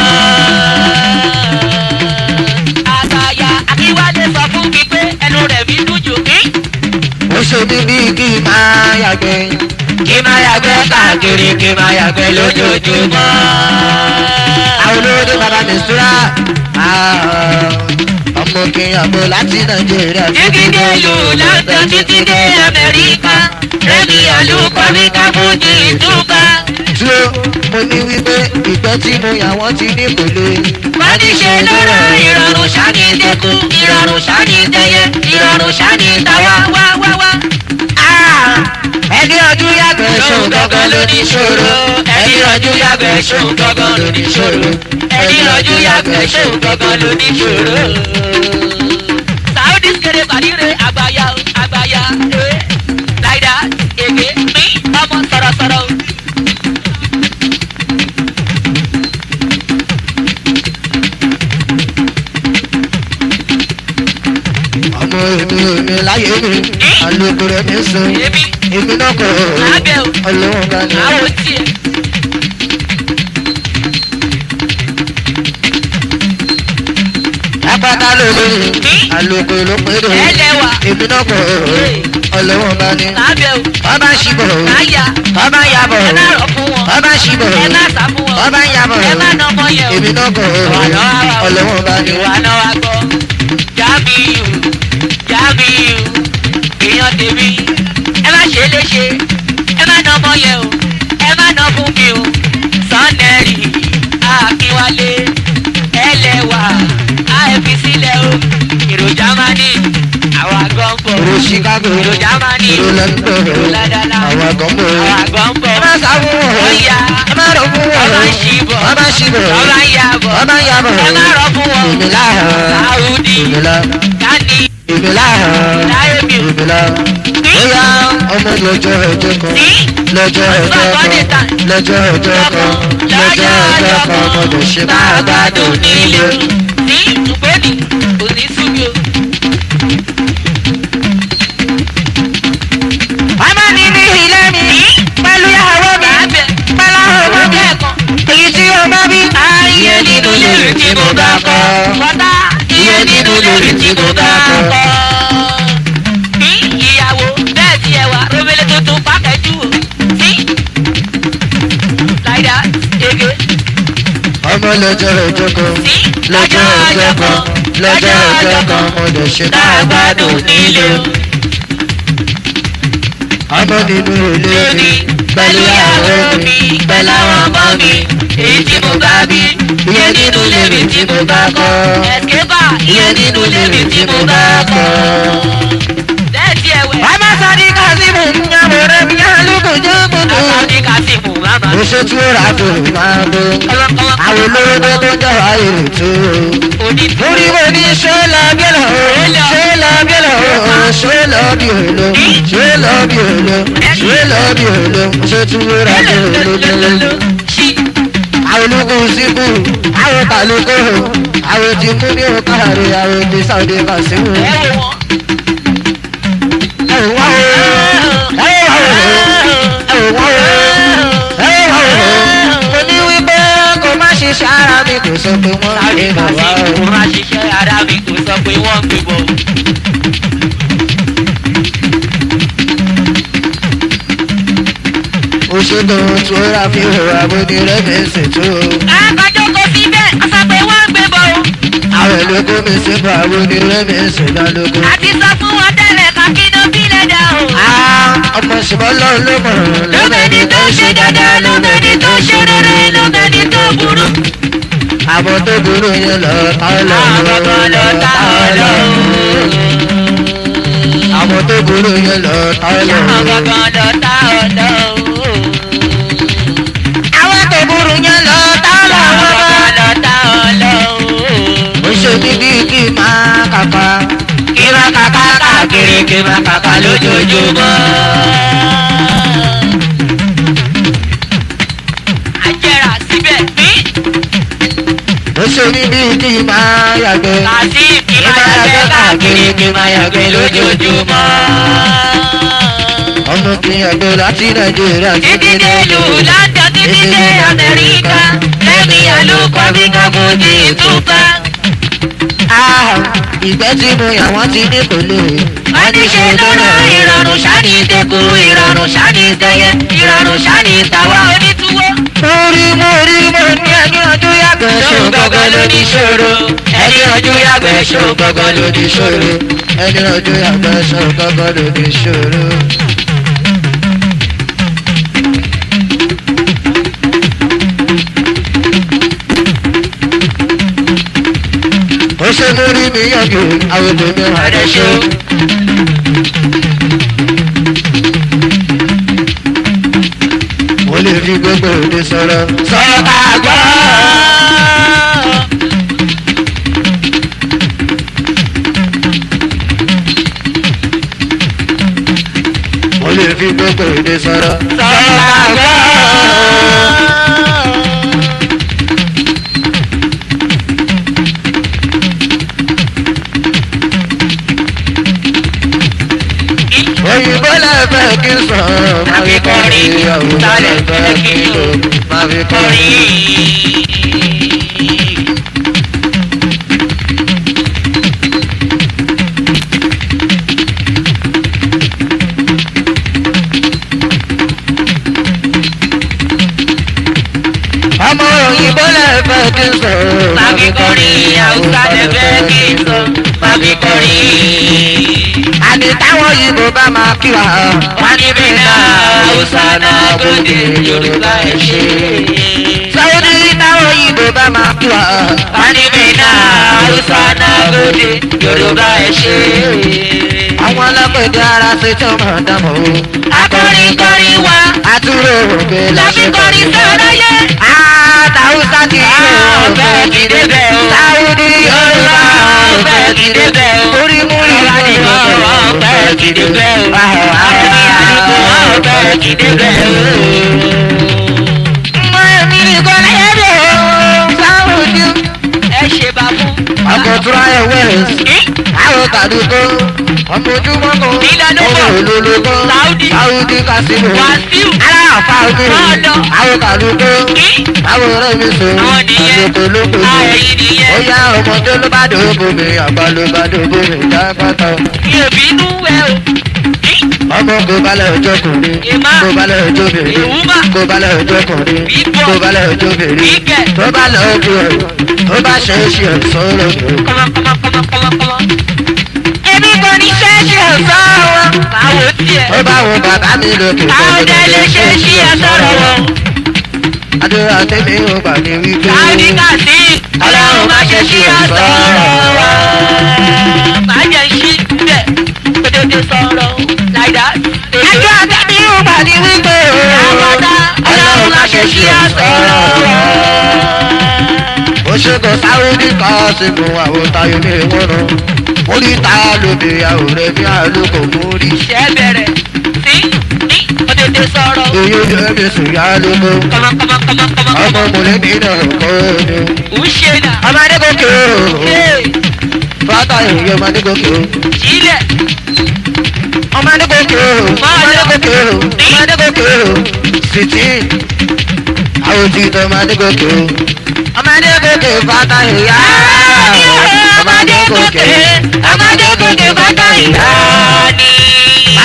àgbàyà akíwálé sọ fún mi pé ẹnu rẹ̀ mi dùn jù mí. ó ṣe mí bíi kí n máa yàgbẹ́ kí máa yàgbẹ́ káàkiri kí máa yàgbẹ́ lójoojúmọ́. àwọn olóde bàbá mi súra ọmọ kìnyànbó láti nàìjíríà títí dé ìlú london títí dé amẹ́ríkà rẹ́mi olùkọ́ríkà fújì ìtúkà. dúró mo ní wípé ìgbẹ́ tí mo yà wọ́n ti ní kò lè. wọ́n ti ṣe lọ́rọ̀ ìrọ̀rùn ṣáni dẹ́kun ìrọ̀rùn ṣáni dẹ́yẹ ìrọ̀rùn ṣáni tàwa wá wá wá. ẹni ọdún yàgbẹ́ ṣòun gangan ló ní ṣòro ẹni rọjú yàgbẹ́ ṣòun gangan ló ní ṣòro ẹni rọjú yàgbẹ́ ṣòun gangan ló ní ṣòro. saudi kéré bàdíre àgbáyà o, àgbáyà ẹ láìda èké mi ọmọ sọ̀rọ̀sọ̀rọ̀ o. ọmọ èmi èmi láyé mi àlòkù rẹ̀ mi sùn èmi èmi náà kọ̀ lábẹ́ o ọlọ́wọ́n bá ní. àwọn tiẹ̀. apáta ló lóyún àlòkù ló pé lò ẹlẹ́wà èmi náà kọ̀ ọlọ́wọ́n bá ní. lábẹ́ o ọba ń ṣibọ̀ láyà ọba ń yabọ̀ ẹ má rọ̀ fún wọn ọba ń ṣibọ̀ ẹ má sá fún wọn ọba ń yabọ̀ ẹ má nà ọmọ yẹn o. èmi náà kọ̀ ọlọ́wọ́n bá ní. ìwà náà wá gbọ́ jábìyù jábìyù èèyàn tèmi ẹ má ṣe é léṣe ẹ má nà ọmọ yẹn o ẹ má nà fún mi o sọ́nẹ́rì akínwálé ẹlẹ́wà àìfi sílẹ̀ o èrò jámánì àwọn àgọ́ ń bọ̀ èrò chicago èrò jámánì èrò london èrò ládàlá àwọn àgọ́mbò àwọn àgọ́ ń bọ̀ ẹ má sá fún wọn ó yá ẹ má rọ fún wọn ọba ń ṣíbọ̀ ọba ń ṣibọ̀ ọba ń yabọ̀ ọba ń yabọ̀ ẹ má rọ fún wọn èmi láhàn sáúdì èmi lá dání èmi láhàn láyé mi ò èmi lá bóyá ọmọ lọ́jọ́ ẹjọ́ kan sí lọ́jọ́ ẹjọ́ kan lọ́jọ́ ẹjọ́ kan lọ́jọ́ ẹjọ́ kan ọmọdé ṣe máa gbádùn nílé. ní ìtùpẹ́ni kò ní súnmi o. ọmọ mi ní ilé mi pẹ̀lú ìyàwó mi Bàbẹ̀ pẹ̀lú ọmọ mi kẹ́ẹ̀kan. èyí tí o bá bí. Iye nínú lórí tí mo bá kọ́. Bọ́tá iye nínú lórí tí mo bá kọ́. Ní ìyàwó bẹ́ẹ̀ ti ẹ̀wà romele tuntun pákẹ́jù o. Sí. Láìdá ege. ọmọ lọ́jọ́ ẹjọ́ kan Sí. lọ́jọ́ ẹjọ́ kan lọ́jọ́ ẹjọ́ kan ọmọdé ṣe máa gbádùn nílé. ọmọ nínú ilé mi pẹ̀lú ìyàwó mi pẹ̀lú àwọn ọmọ mi èyí tí mo bá bí. iye nínú ilé mi tí mo bá kọ́. Ẹ̀skébà iye nínú lèmi tí mo bá kọ́. Bẹ́ẹ̀ ti ẹ̀wẹ̀. ọmọ sadi kazeem nyàmú rẹ mi alùpùpù jẹ́ gbogbo. Àtàdé Kásímù máma. ó ṣe tí ó rà tó máa bó. Kọ́lọ́kọ́lọ́. àwọn olówó tó jẹ́ ayé tó. Òní Múrí mo ní ṣé lọ bí lọ, ṣé lọ bí lọ, ṣé lọ bí òlo, ṣé lọ bí òlo, ṣé lọ bí òlo, ṣé tí ó rà tó lólo. Ṣí. Àwọn ológun síbù, àwọn kàlùkò, àwọn ti mú ní òkàrí, àwọn ti sàdé kàṣíwò. Ẹ wò wọ́n. Ẹ wò wá o, ẹ wò wá o, ẹ wò wá o, ẹ wò wá o. Mo ní wípé kò má ṣiṣẹ́ ara mi kò sọ pé wọ́n Sáré lè bà wá o. Kásímù máa ṣiṣẹ́ ara mi kò sọ pé wọ́n ń gbé bọ̀. ó ṣe tó tó ra fi hùwà bó ní rẹ́fẹ̀ẹ́sì tó. àgbàjọ kò sí bẹ́ẹ̀ ọ̀sán pé wọ́n ń gbé bọ̀ o. àwọn ìlókò mi sí bá bó ní rẹ́fẹ̀ẹ́sì lálógún. àti sọ fún wọn tẹ́lẹ̀ ká kí ló bí lẹ́dà o. ọmọ ṣùgbọ́n lọ́run ló mọ̀ lómẹ́ni tó ṣe dáadáa lómẹ́ni tó ṣe rere lómẹ́ni tó burú. àwọn tó burú yẹn lọ tá lọ. àwọn kan lọ tá ọ lọ. àwọn tó burú yẹn lọ tá lọ. àwọn kan lọ tá ọ lọ. àwọn tó burú yẹn lọ tá lọ. àwọn kan lọ tá ọ lọ. ó ṣe mí bí kí n máa kàkà. kí máa kàkà káàkiri kí máa kàkà lójoojúmọ́. àjẹrà síbẹ̀ bí ó ṣe mí bí kí n máa yàgbẹ́. kàsí kí máa yàgbẹ́ káàkiri kí máa yàgbẹ́ lójoojúmọ́. ọmọ kì í yàgbẹ́ láti nàìjíríà títí dé ìlú london títí dé amẹ́ríkà lẹ́yìn àlùkò bí kankan ti túká. Ah, ìgbẹ́ tí mo yà wọ́n ti ní kò lè. wọ́n ní ṣe lọ́nà ìrọ̀rùn ṣáni tẹ́kù ìrọ̀rùn ṣáni tẹ́yẹ ìrọ̀rùn ṣáni tàwa onítúwọ́. Mórí mórí mo ní ẹni ọdún yàgbẹ́ ṣó gbọ́gbọ́ lóní ṣòro. ẹni ọdún yàgbẹ́ ṣó gbọ́gbọ́ lóní ṣòro. Ẹni ọdún yàgbẹ́ ṣó gbọ́gbọ́ lóní ṣòro. Ó ṣe mórí mi yàgò àwọn obìnrin ọ̀rẹ́ rẹ̀ ṣó. ṣó. Mo lè fi gbogbo òde sọ̀rọ̀. sọ̀rọ̀ ká gbọ́. Mo lè fi gbogbo òde sọ̀rọ̀. sọ̀rọ̀ ká gbọ́. òyìnbó lẹ́fẹ̀ẹ́ kí n sọ máa fi kọrin òyìnbó lẹ́fẹ̀ẹ́ kí n lò máa fi kọrin. ọmọ òyìnbó lẹ́fẹ̀ẹ́ kí n sọ máa fi kọrin haúsá lẹ́fẹ̀ẹ́ kí n sọ máa fi kọrin. àní táwọn òyìnbó bá máa kí wa. wọ́n ní bí náà haúsá náà gòdè yorùbá ẹ̀ ṣe. sáwọ́dí táwọn òyìnbó bá máa kí wa. wọ́n ní bí náà haúsá náà gòdè yorùbá ẹ̀ ṣe. àwọn ọlọ́pẹ̀dẹ ara ṣe tí wọ́n máa dámọ̀ o. akọrin kọrin wa àtúrò òkè láfi kọrin sọ̀rọ̀ yẹ. àtàwùsá ti ṣe ọ̀fẹ́ ti débẹ̀ o. sáwọ́dí yorùbá ọ̀fẹ́ ti débẹ̀ o. orí múrí ìwádìí ọ̀fẹ́ ti débẹ̀ o. àwọn àdúgbò ọ̀fẹ́ ti débẹ̀ o. mọ èmi nìkan lẹ́yìn rẹ̀ o. sáwọ́dí. ẹ ṣe bá fún. ọkọ̀ tura ẹ̀ wẹ̀rẹ̀ àwọn kàdúgbò ọmọ ojúmọ́ kan Ìlànà ọmọ bọ̀. olólùkọ́ Saudi. sáwọ́dí kásìmù Wàsíù. aláàfáà mi Lọ́dọ̀. àwọn kàdúgbò àwọn ọ̀rẹ́ mi sọ Àwọn nìyẹn. àlòkò lóko Ah, ẹ̀yin nìyẹn. ó yá ọmọdé ló bá dòbò mi àgbà ló bá dòbò mi jágbátọ. mi ò bínú ẹ o. ọmọ kò balẹ̀ ọjọ́ kùnrin Ìmá. kò balẹ̀ ọjọ́ bèrè Ìwúmá. kò balẹ̀ ọjọ́ kùnrin Bíbọ̀. kò balẹ̀ ọjọ́ bèrè Ìkẹ́. tó bá lọ ojú ẹ̀ tó bá ṣe é ṣe ẹ̀ sọ́rọ̀ mi. kọ́mọkọ́mọkọ́mọkọ́mọ. èmi kò ní ṣe é ṣe ẹ̀ sọ́rọ̀. báwo tiẹ̀. ó bá wọn bàbá mi lókè. táwọn dẹ lè ṣe sí ẹ sọ̀rọ̀ wọn. àdúrà tèmi ò gbà ní wípé. káàdì kàdí. ọlọ́run má ṣe sí ẹ sọ̀rọ̀ wọn. má jẹ́ sí bẹ́ẹ̀ kótótó sọ̀rọ̀ like that. àdúrà tèmi ò gbà ní wípé. àbọ̀dá ọlọ́run má ṣe sí ẹ sọ̀rọ̀ wọn. ó ṣe kò sáwọ́dí kan sí mu àwọn tayo ní ìwọ́nà. orí ta lóde àwòrán bí àlùkò mórí. ṣẹ́ bẹ̀rẹ̀ sí ní kótótó sọ̀rọ̀. èyí ó jẹ́ mi sùn yá lóko. kọ́mọkọ́mọkọ́mọkọ́mọ. ọmọ mọ̀lẹ́bí náà kọ́ ni. ń ṣe nà. ọmọdé gòkè o. Hey, bàtà èyí ọmọdé gòkè o. sílẹ̀. ọmọdé gòkè o. ọmọdé gòkè o. ọmọdé gòkè o. sìtì. àwọn tí tó ọmọdé gòkè o. ọmọdé gòkè bàtà ìyá. ọmọdé gòkè. ọmọdé gòkè bàtà ìyá ni. Májẹ̀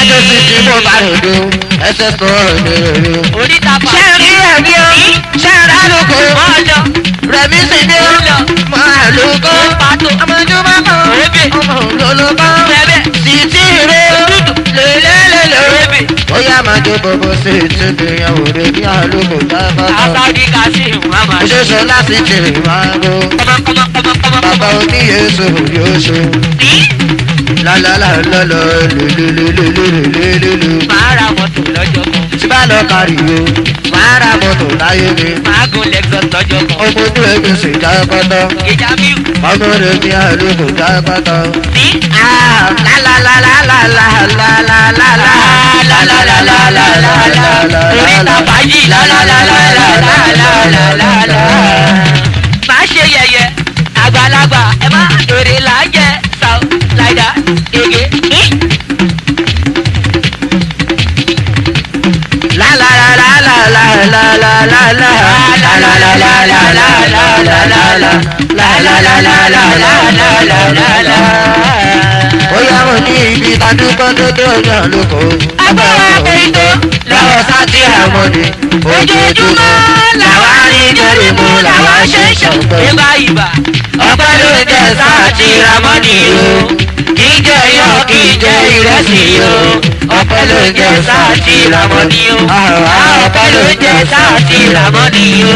ẹsẹ̀ sì ti mú bá ròdo ẹsẹ̀ sọ òde rere. oríta pa. ṣé rí ẹ̀mí o ṣé rà lóko mọ́jọ rẹ̀mí sì ní o máa lóko pàtó ọmọdé máa kọ́ Rébè. ọmọ òlòlókọ́ bẹ́ẹ̀ sì ti rè o lélẹ́lẹ́lẹ́ Rébè. ó yá máa jó bọ̀bọ̀ sí ìtúbi ìyàwó rẹ̀ ní àlóko dábàá. àtàdí kàṣí màmá. Oṣooṣù láti jèrè máa ń ro. Bàbá oníyèsò yóò ṣe. Lálálálálá lélelélelélelélele. Màá ra mọ́tò lọ́jọ́ kan. Tí bá lọ kárí o, máa ra mọ́tò láyé mi. Màá gun Lexus lọ́jọ́ kan. Ọmọ ojú ẹgbẹ́ sì já pátá. Ìjà mi Ọmọ rẹ̀ mi àlùkò já pátá. ní. Oríta fàájì lálálálálálálálálálá. Má ṣe yẹ̀yẹ̀ àgbàlagbà ẹ má èrè là ń jẹ sàó láìda gègé. Bóyá mo ní ibi tadúgbò dédé ọjà lóko. Agbára ètò lọ́wọ́ sátì àmọ́dé. ojoojúmọ́ làwa rí lórí mu làwa ṣe ń ṣàn. Ibà ibà ọpẹ́ ló ń jẹ sáàtì ramọ́nì o kì í jẹ yọ kì í jẹ ìrẹsì o ọpẹ́ ló ń jẹ sáàtì ramọ́nì o ọpẹ́ ló ń jẹ sáàtì ramọ́nì o.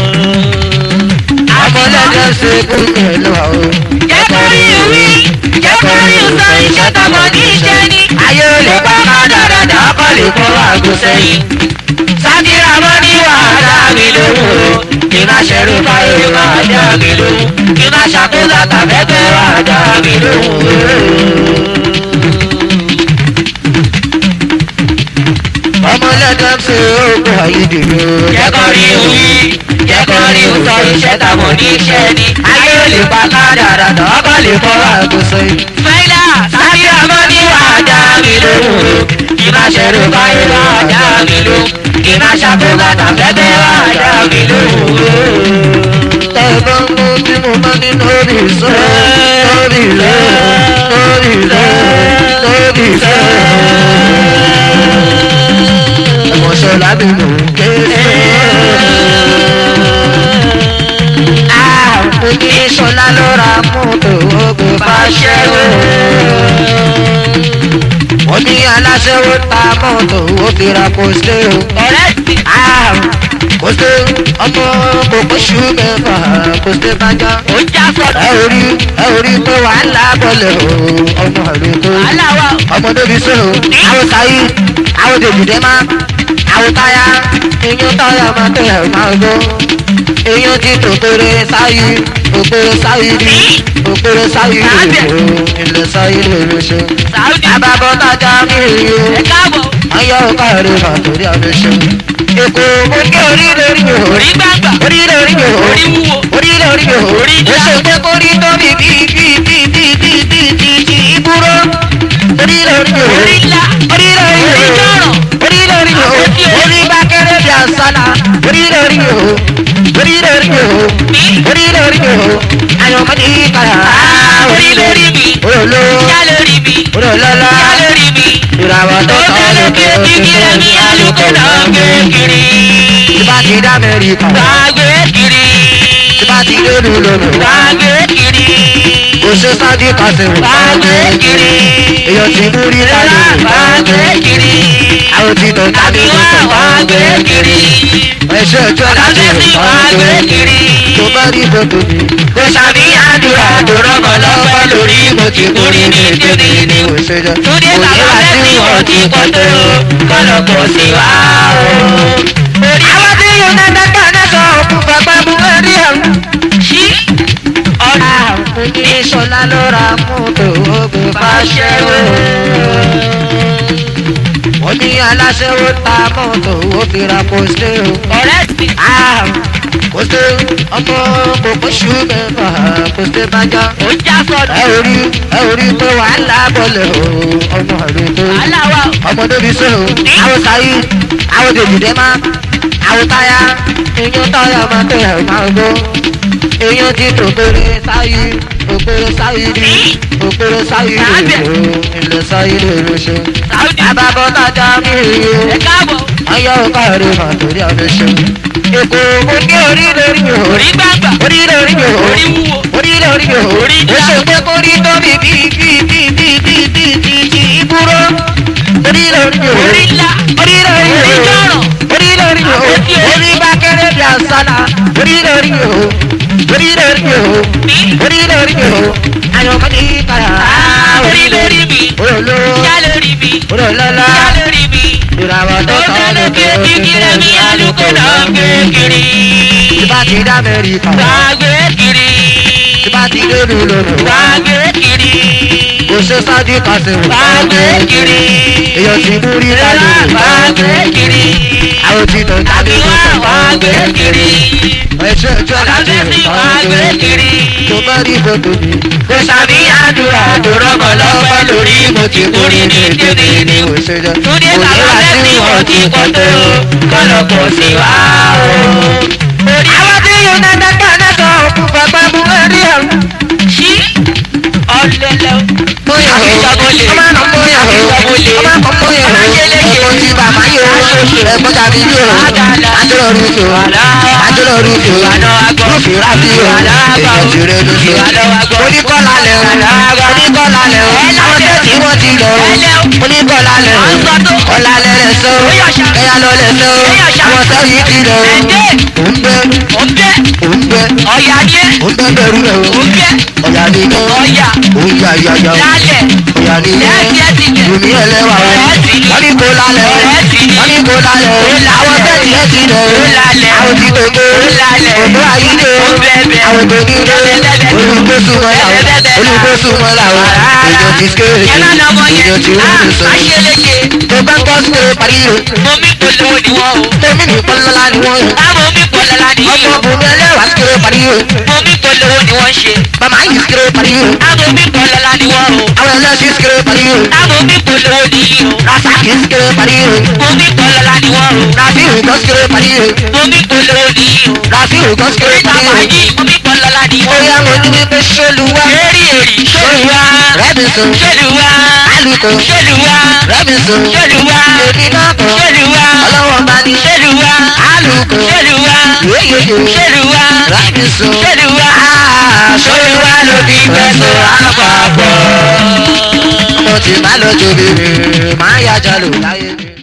ọmọlẹ́jọ́ ṣe kú pẹ̀lú o. jẹ́ kó rí ìwí jẹ́ kó rí ìsọ iṣẹ́ tọmọ ní iṣẹ́ ní. ayé ò lè pa ká dáradára ọkọ lè kó àgọ́ sẹ́yìn. sáàtì ramọ́nì wà á dá mi lóhùn o kí má ṣerú báyìí wà á dá mi lóhùn kí má ṣàkóso àtàfẹ́fẹ́ wà á dá mi lóhùn o. ọmọlẹ́dọ̀ ṣe oògùn àyídìrò. jẹ́ kó rí ìwí jẹ́ kó rí ìsọ iṣẹ́ tọmọ ní iṣẹ́ ní. ayé ò lè pa kádàrà ọkọ lè fọ́ àgùsọ yìí. Fẹ́lá sábì ọmọ ní wà á dá mi lóhùn o. kí má ṣerú báyìí wà á dá mi lóhùn. kí má ṣàkóso àtàfẹ́fẹ́ wà á dá mi lóhùn o. tẹ̀gbọ́n mú tí mo bá ní lórí sọ lórí lọ lórí lọ lórí lọ. ẹ̀mọ̀ṣọ́ lábẹ́ mò ń ké sí. Òkè Ṣọlá ló ra mọ́tò ogun bá ṣẹ́wó. Wọ́n ní aláṣẹ́wó ta mọ́tò ó fi ra pósítẹ́ o. ọ̀rẹ́ ti Pósítẹ́ ọmọ kòkó ṣú mẹ́fà pósítẹ́ bá já. ó já sọ̀rọ̀. Ẹ ò rí ẹ ò rí pé wàhálà bọ̀lẹ̀ o ọmọ rẹ̀ tó. wàhálà wa Ọmọ débi sí o. Àwọn sáyé àwọn dèbìdẹ́ máa àwọn táyà iyún táyà máa tẹ̀ ẹ̀ máa gbó. Iyún ti tòkèrè sáyé òkèrè sáyé rí òkèrè sáyé rí o ilẹ̀ sáyé lè lè ṣe. Saudi Àbábọ̀ tajà mí rí o. ẹ káàbọ̀ Ayọ̀ káàrí mà torí àmì ṣe. Èkó mo ní orí lórí mi ò orí gbàgbà orí lórí mi ò orí wúwo orí lórí mi ò Orí ó ṣe pé kó rí tóbi bí bí bí bí bí bí bí bí ìbúrò orí lórí mi ò orí ńlá orí lórí mi orí ò jọ̀rọ̀ orí lórí mi ò orí bá kéré bí àṣàlà orí lórí mi ò orí lórí mi ò mi orí lórí mi ò àyànmọ́ ní kàrà orí lórí mi olólò já lórí mi olólọ́lá já lórí mi ìràwọ̀ tó tó tọ́ tẹ́lẹ̀ lókè kékeré mi alùpùpù náà gbé kiri Ìbá ti dá Amẹ́ríkà. gbà gbé kiri Ìbá ti dé ìlú lónìí. gbà gbé kiri Kò ṣe sáájú kàṣẹ̀wò. gbà gbé kiri Èèyàn ti mú rí láyé. gbà gbé kiri Àwọn ti tọ̀ jáde àbí ló wá sọ. wá gbé kiri Ẹ̀ṣẹ̀ ọjọ́ láti àbí rìn wá gbé kiri. Tó bá rí gbogbo mi. kò sàbí àdúrà tó rọ́mọ lọ́pẹ́ lórí mo ti kúrí ní tèmi ni. Kò ṣe jọ. Túndé bàbá lẹ́sí wọn ti pọ̀ tó kọ́lọ̀ pọ̀ sí wa o. Orí Àwọn tí yóò ná dáká náà sọ òkú bàbá mú ẹrí ẹ̀rù. sí ọ̀nà Ní Ṣọlá ló ra mọ́tò ogun bá ṣẹ́wó. Wọ́n ní aláṣẹ́wó ta mọ́tò ó fi ra pósítẹ́ o. ọ̀rẹ́ ti Kòsè ọmọ kòkó ṣú mẹ́fà kòsè bájá. ó já sọ̀rọ̀ Ẹ ò rí ẹ ò rí pé wàhálà bọ̀lẹ̀ o ọmọ rẹ̀ tó. wàhálà wa o. Ọmọ débi sí o. Àwọn sáyé àwọn dèbìdẹ́ máa àwọn táyà iyún táyà máa tẹ̀ ẹ̀ máa gbó. Iyún ti tòkèrè sáyé òkèrè sáyé rí ìgboro sáyé Sábẹ̀. lèrò ilẹ̀ sáyé lèrò ṣe. Saudi. bàbá bọ́tà já mi rí o Ẹ káàbọ̀. ayọ̀ káre mà torí ọdún ṣe. èkó mo ní orí lórí mi ò Orí gbàgbà. orí lórí mi ò Orí wúwo. orí lórí mi ò Orí ó dá. ṣe pé kó rí tóbi bí bí bí bí bí bí bí bí ìbúrò orí lórí mi ò Orí ńlá. orí lórí mi Orí ò jọ̀rọ̀. orí lórí mi ò Àpótí orí. orí bá kéré bí àsálà orí lórí mi ò orí lórí mi ò Mi. orí lórí mi ò àyànká ní ìtara Ah, orí lórí mi. olólò Ìyá lórí mi. olólọ́lá Ìyá lórí mi. ìràwọ̀ tó Tó sọ tẹ́lẹ̀ lókè pé kíkiri mi alùpùpù lọ gbé kiri. ìbá ti dá mẹ́ríkà Wá gbé kiri. ìbá ti débi lónìí Wá gbé kiri. kò ṣe sáájú kàṣẹ́wò Wá gbé kiri. èèyàn ti mú rí láyé Wá gbé kiri. àwọn tí tó jáde Àbí wá wá gbé kiri. ẹ̀ṣẹ̀ ẹ̀ṣẹ̀ láti Àlọ́sẹ̀ sí wá gbé kiri. tó bá rí fòtò mi. Kò sàbí àdúrà tó rọ́bọ̀ lọ́pẹ́ lórí mo ti kúrí ní tèmi ní. òṣèjọ Túndé bàbá lẹ́sí wọn ti pọ̀ tó kọ́lọ̀ kò sí wá o. Orí àwọn tí yóò dáná dáná sọ òkú bàbá mú ẹrí ẹrù. sí ọ̀lẹ́lẹ̀ o. Bóyá o, Àfisọ́mọlẹ̀. ọmọ náà bóyá o, Àfisọ́mọlẹ̀. ọmọ kan bóyá o, Alájẹlẹ́jẹ. ẹ̀kọ́ tí bàbá yóò, ẹ̀kọ́ tàbí yóò, Àdàlà. àjọyọ̀ rúfin o, Wàlá. àjọyọ̀ rúfin o, Ìwàlọ́ agbọ́. rúfin rábí o, Ìwàlọ́ agbọ́. èèyàn ti rẹ̀ lóṣù. Ìwàlọ́ agbọ́. Oníkọ́lá lẹ̀ o, Ìwàlọ́ agbọ́. oníkọ́lá lẹ̀ o, Ẹ àwọn lálẹ́. tẹ̀sí wọ́n ti lọ o, Ẹlẹ́ o. oníkọ́lá lẹ̀ o, À ń sọ tó. ọ̀là lẹ̀ lẹ̀ sọ o, Bóyá ṣá. ẹ̀yà lọ lẹ̀ sọ o, Bóyá ṣá. àwọn tẹ̀sí ti lọ o, Ẹ̀dẹ́. òun bẹ́, Ó ń bẹ́ òun bẹ́, ọ̀yà ní ẹ̀. òun bẹ́ bẹ̀rù rẹ̀ o, Ó ń bẹ́ ọ̀yà ni iná, ọ̀yà òun yà yà yà o, lálẹ̀. ọ̀yà ni iná. Lẹ́ẹ̀kì ẹ̀ ti jẹ̀. Bùnmi ẹlẹ́wà o. Ọ̀rẹ́ ti ní. Wọ́n ní kó lálẹ́ o. Ọ̀rẹ́ ti ní. Wọ́n ní kó lálẹ́ o. Ó lálẹ́. Àwọn tẹ̀sí ẹ̀ ti lẹ̀ o. Ó lálẹ́. Àwọn ti gbogbo. Ó lálẹ́. Ògbó ayílé o. Ó bẹ̀bẹ̀. Àwọn tó ní ilé. Bẹ̀bẹ̀bẹ̀. Olùgbésùnmọ́ là o. Bẹ̀bẹ̀bẹ̀. Olùgbésùnmọ́ là o. Èjò ti skéré. Ẹ má lọ mọ yẹn. Èjò ti Ah, rúdù sọ. Aṣeleke. Tó bá ń gbọ́ skéré parí o. Mo mí polówó ni wọ́n o. Tèmi ní pọ́nlọ́lá ni wọ́n yàn. Táwọn mí polówó ni yìí Ọmọ o. bùnmi ẹlẹ́wà skéré parí o. Mo mí polówó ni wọ́n ṣe. Bàmá yìí skéré parí o. Táwọn mí polówó ni wọ́n o. Àwọn ẹlẹ́sìn skéré parí o. Táwọn mí polówó ni yìí o. Rasaki skéré parí o. Mo mí polówó ni wọ́n o. Rafiu kan skéré parí o. Mo mí polówó ni yìí o. Rafiu kan skéré Oríta parí o. fàájì mo mí polówó ni wọ́n Bóyá o. mo ní wípé ṣolúwa. Eri eri ṣolúwa. Rẹ́bìsùn. Ṣolúwa. Alùkò. Ṣolúwa. Rẹ́bìsùn. Ṣolúwa. Èmi náà kọ̀. Ṣolúwa. Ọlọ́wọ́ bá ní. Ṣolúwa. Alùkò. Ṣolúwa. Yéyéyé. Ṣolúwa. Rẹ́bìsùn. Ṣolúwa. Ṣolúwa ló bí fẹsọ̀ àpapọ̀. Mo ti má lọ jòbìrì, máa yájà lò láyé mi.